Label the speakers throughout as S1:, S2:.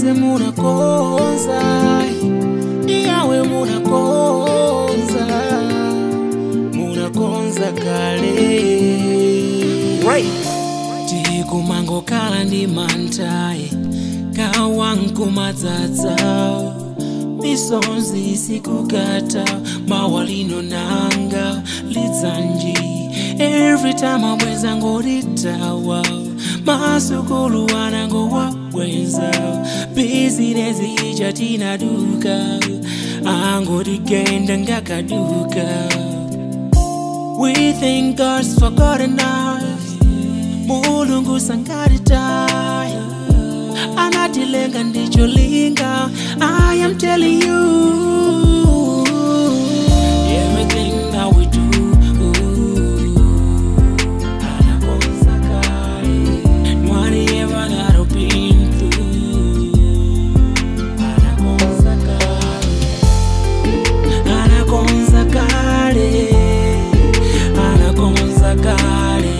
S1: mose munakonza iyawe munakonza munakonza kale right. tikumangokhala ndi mantayi kawankumadzadza misonzi sikukata mawalino nanga lidzanji every time abweza ngolitawa masukulu anangowabwenza bizinesi ija tinaduka angotigenda ngakaduka we think god's forgotten us mulungu sangatitaya anatilenga ndicholinga i am telling you everything that we do anakonza kale whatever that I've been through anakonza kale anakonza kale anakonza kale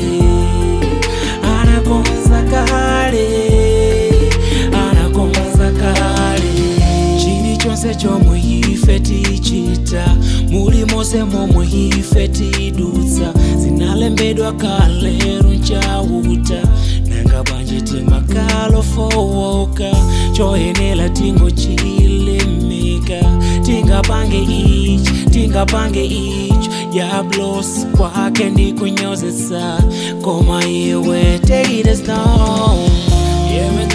S1: anakonza kale anakonza kale chilichonse chomwe ife tichita muli monse momwe ife tidutsa zinalembedwa kaleru nchauta nanga bwanji timakalo fowoka choyenela tingochilimika tingapange ichi tingapange icho yablos kwake ndikunyozesa koma iwe take it as known yeah,